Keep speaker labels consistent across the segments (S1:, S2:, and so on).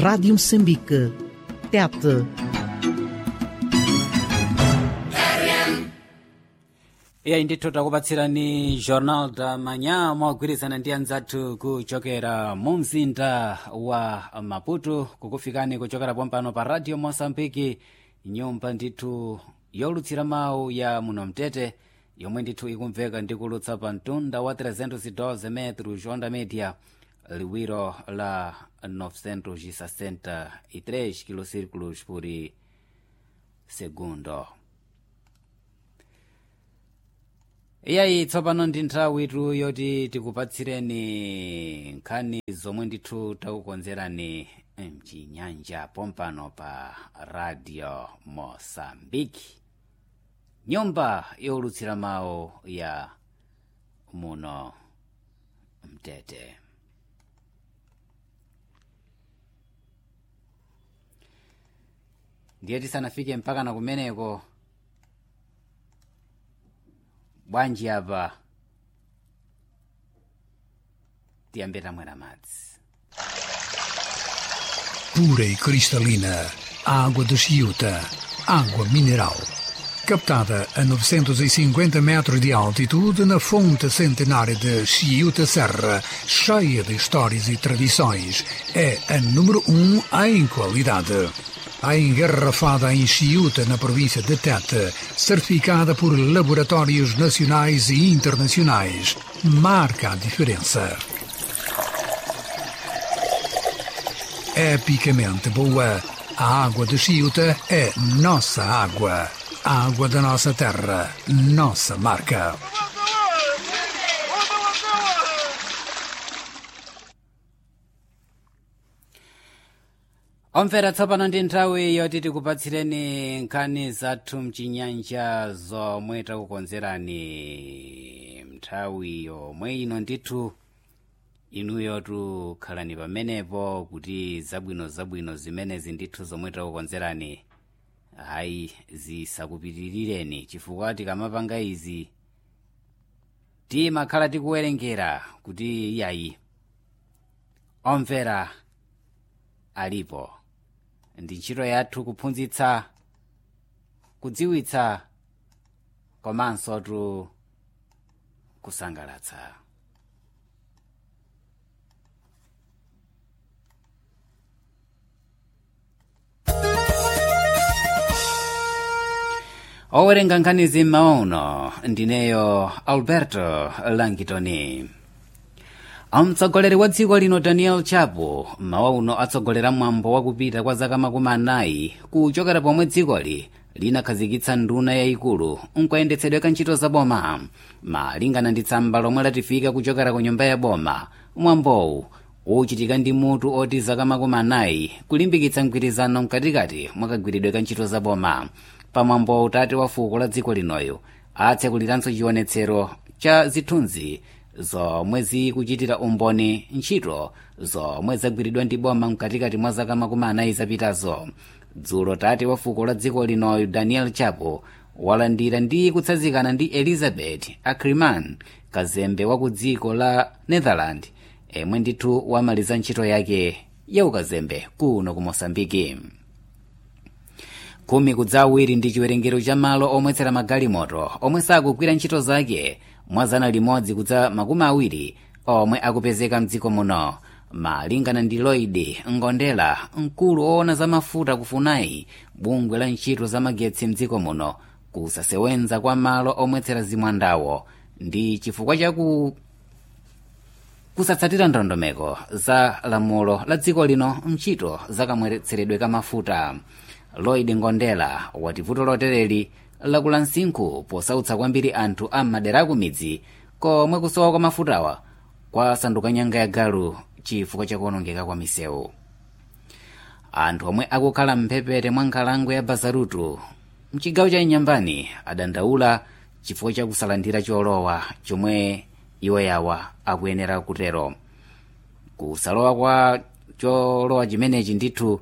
S1: Rádio Moçambique. Tete.
S2: iye ndithu takupatsirani jornal da manhã mogwirizana ndi anzathu kuchokera mu mzinda wa maputo kukufikani kuchokera pompano pa radio moçambique nyumba ndithu yolutsira mawu ya muno mtete yomwe ndithu ikumveka ndikulutsa pa mtunda wa 312 metros onda media liwiro la 963 kilocírculos por segundo iyayi tsopano ndi nthawi itu yoti tikupatsireni nkhani zomwe ndithu takukonzerani mchinyanja pompano pa radio mosambiki nyumba yolutsira mawu ya muno mtete ndiye tisanafike mpaka na kumeneko bwanji apa tiyambe tamwera madzi
S3: pura e cristalina, água de Chiuta, água mineral. Captada a 950 metros de altitude na fonte centenária de Chiuta Serra, cheia de histórias e tradições, é a número um em qualidade. A engarrafada em Chiuta, na província de Tete, certificada por laboratórios nacionais e internacionais, marca a diferença. epicamente boa. A água de Chiuta é nossa água. A água da nossa terra, nossa marca.
S2: omvera tsopano ndi nthawi yoti tikupatsireni nkhani zathu mchinyanja zomwe takukonzerani nthawi yomwe ino ndithu inuyo tukhalani pamenepo kuti zabwino zabwino zimenezi ndithu zomwe takukonzerani hayi zisakupitirireni chifukwa tikamapanga izi timakhala tikuwerengera kuti iyayi omvera alipo ndi ntchito yathu kuphunzitsa kudziwitsa komanso tu kusangalatsa owerenga nkhanizi m'maono ndineyo alberto langitoni mtsogoleri wa dziko lino daniel chapo mawa uno atsogolera mwambo wakupita kwa zaka makumi anayi kuchokera pomwe dzikoli linakhazikitsa nduna yayikulu nkuyendetsedwe ka ntchito za boma malingana ndi tsamba lomwe latifika kuchokera ku nyumba ya boma mwambowu uchitika ndi mutu oti zaka makumi anayi kulimbikitsa mgwirizano mkatikati mwakagwiridwe ka ntchito za boma pamwambo utati wa fuko la dziko linoyo atsekuliranso chionetsero cha zithunzi zomwe zikuchitira umboni ntchito zomwe zagwiridwa ndi boma mkatikati mwa zaka makumi anayi zapitazo dzulo tati wa fuko la dziko linoyo daniel chapo walandira ndi kutsanzikana ndi elizabeth ackerman kazembe wa ku dziko la netherland emwe ndithu wamaliza ntchito yake ya ukazembe kuno ku mosambiki khumi kudza awiri ndi chiwerengero cha malo omwetsera magalimoto omwe sakugwira ntchito zake mwa zana limodzi kudza makumi awiri omwe akupezeka mdziko muno malingana ndi lloyd ngondela mkulu woona za mafuta kufunai bungwe la ntchito za magetsi mdziko muno kusasewenza kwa malo omwetsera zimwandawo ndi chifukwa chaku kusatsatira ndondomeko za lamulo la dziko lino mntchito za kamweretseredwe ka mafuta lloyd ngondela wati vuto lotereri lakula msinkhu posautsa kwambiri anthu a madera akumidzi komwe kusowa kwa mafutawa kwasanduka nyanga ya galu chifukwa chakuonongeka kwa misewu anthu omwe akukhala mphepete mwa nkhalango ya bazarutu mchigawo cha inyambani adandaula chifukwa chakusalandira cholowa chomwe iwo yawa akuyenera kutero kusalowa kwa cholowa chimenechi ndithu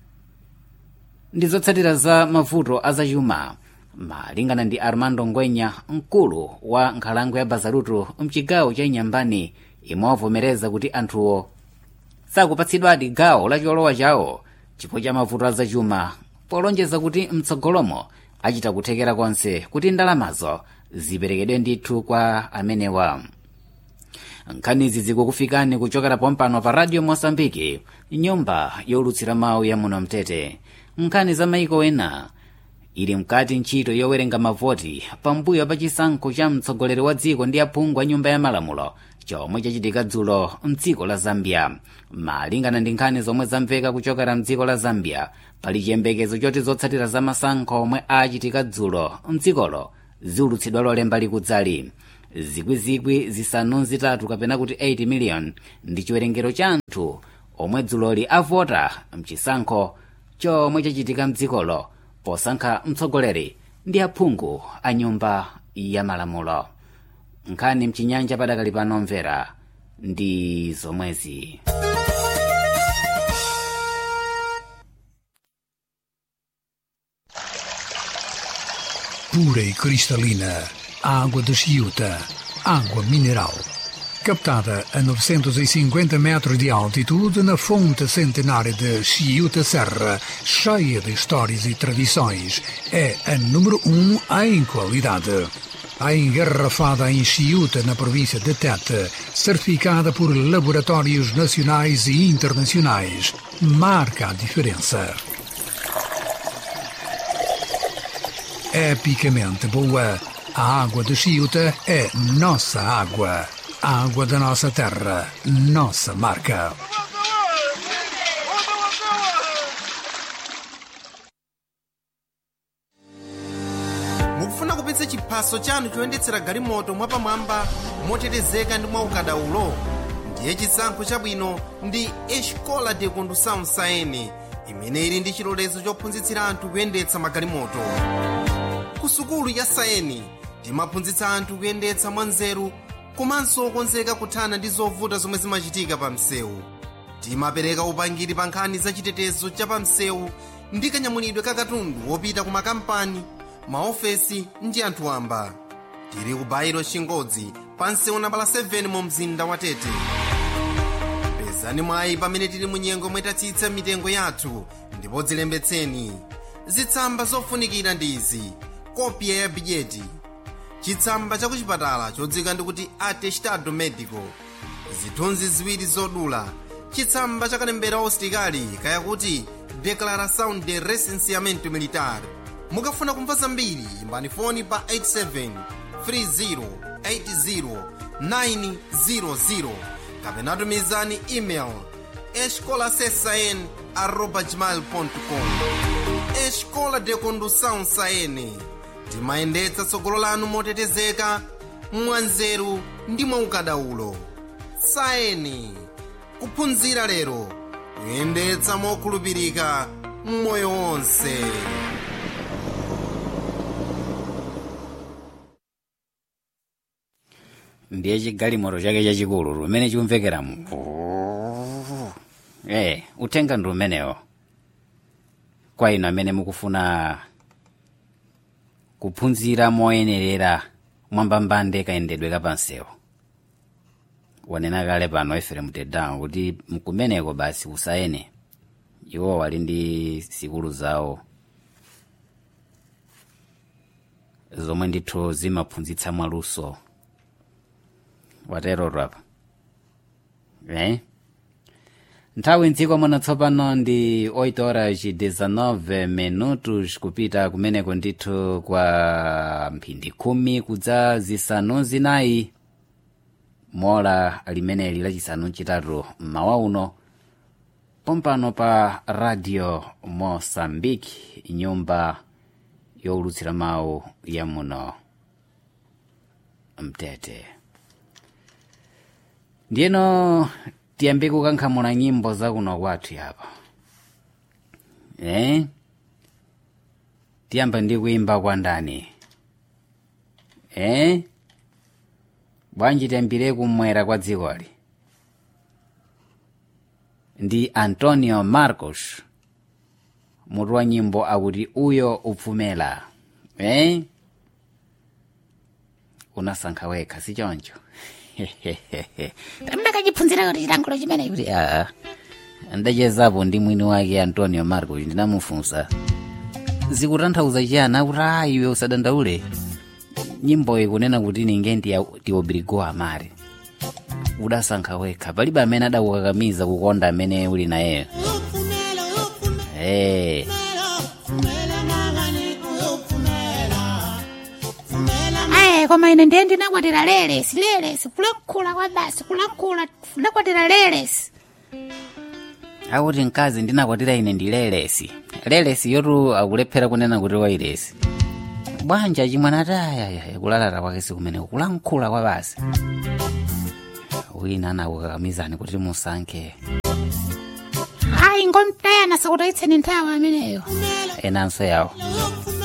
S2: ndi zotsatira za mavuto azachuma malingana ndi armando ngwenya mkulu wa nkhalango ya bazarutu mchigawo cha inyambani imwe wavomereza kuti anthuwo sakupatsidwadi gawo la cholowa chawo chifukwa cha mavuto azachuma polonjeza kuti mtsogolomo achita kuthekera konse kuti ndalamazo ziperekedwe ndithu kwa amenewa nkhanizi zikukufikani kuchokera pompano pa radio mosambiki nyumba yolutsira mawu ya muno mtete nkhani za maiko ena ili mkati ntchito yowerenga mavoti pambuyo pa chisankho cha mtsogoleri wa dziko ndi aphungu a nyumba ya malamulo chomwe chachitika dzulo mdziko la zambia malingana ndi nkhani zomwe zamveka kuchokera mdziko la zambia pali chiyembekezo choti zotsatira za masankho omwe achitika dzulo mdzikolo ziulutsidwa lolemba likudzali zikwizikwi zisanu zitatu kapena kuti 8 million ndi chiwerengero cha anthu omwe dzuloli avota mchisankho chomwe chachitika mdzikolo posankha mtsogoleri ndi aphungu a nyumba ya malamulo nkhani mchinyanja padakali pano mvera ndi zomwezi
S3: pura e cristalina, água de Chiuta, água mineral. Captada a 950 metros de altitude na fonte centenária de Chiuta Serra, cheia de histórias e tradições, é a número um em qualidade. A engarrafada em Chiuta, na província de Tete, certificada por laboratórios nacionais e internacionais, marca a diferença. epicamente boa. A água de Chiuta é nossa água. A água da nossa terra, nossa marca.
S4: mukufuna kupitsa chiphaso chanu choyendetsera galimoto mwapamwamba motetezeka ndi mwaukadaulo ndiye chisankho chabwino ndi escola de condução saene imene ili ndi chilolezo chophunzitsira anthu kuyendetsa magalimoto ku sukulu ya saeni timaphunzitsa anthu kuyendetsa mwanzeru komanso okonzeka kuthana ndi zovuta zomwe zimachitika pa msewu timapereka upangiri pa nkhani za chitetezo cha pa msewu ndi kanyamulidwe ka katundu wopita ku makampani maofesi ndi anthu wamba tili ku bairo chingodzi pa msewu nambala 7 mu mzinda wa tete pezani mwayi pamene tili mu nyengo mwetatsitsa mitengo yathu ndipo dzilembetseni zitsamba zofunikira ndi izi kopya ya bidyeti chitsamba cha kuchipatala chodzika ndikuti atestado medico zithunzi ziwiri zodula chitsamba cha kalembera usitikali kayakuti declaração de recenseamento militar mukafuna kumva zambiri imbani foni pa 87 30 80 900 kapena tumizani email escolasesn arroba gmail.com escola de condução saene timayendetsa tsogolo lanu motetezeka mwanzeru ndi mwaukadaulo saeni kuphunzira lero kuyendetsa mokhulupirika mmoyo wonse
S2: ndiye chigalimoto chake chachikulu lumene chikumvekeramu eh uthenga ndi umenewo kwa inu amene mukufuna kuphunzira moyenerera mwambambande kayendedwe kapansewo wanena kale pano eferemu tedawo kuti mkumeneko basi usayene iwo wali ndi sikulu zawo zomwe ndithu zimaphunzitsa mwaluso watero apa eh? nthawi mdziko muno tsopano ndi 8 horas 19 minutos kupita kumeneko ndithu kwa mphindi khumi kudza zisanu zinayi mola limeneli lachisanu chitatu mmawa uno pompano pa radio mosambiki nyumba yowulutsira mawu ya muno mtete ndiyeno tiyambe kukankhamula nyimbo zakuno kwathu yapa eh? tiyamba ndi kuimba kwa ndani eh? bwanji tiyambire kumwera kwa dzikoli ndi antonio marcos mutu wa nyimbo akuti uyo upfumela eh? unasankha wekha si choncho mndakachipfunzira kuti chilankhulo chimene kuti aa ndachezapo ndi mwini wake antonio marcos ndinamufunsa zikutanthauza chiyani akuti a iwe usadandaule nyimbo ikunena kuti ninge ndiobrigo amari udasankha wekha palibe amene adakukakamiza kukonda amene uli nayeyo hey.
S5: ayi koma ine ndiye ndinakwatira lelesi lelesi kulankhula kwa basi kulankhula ndakwatira lelesi
S2: akuti mkazi ndinakwatira ine ndi lelesi lelesi yotu akulephera kunena kuti wailesi bwanja chimwana ati ayaya kulalata kwake sikumene kulankhula kwa basi wina anakukakamizani kuti musankhe
S5: ayi ngomtayana sakutayitseni nthawi ameneyo
S2: enanso yawo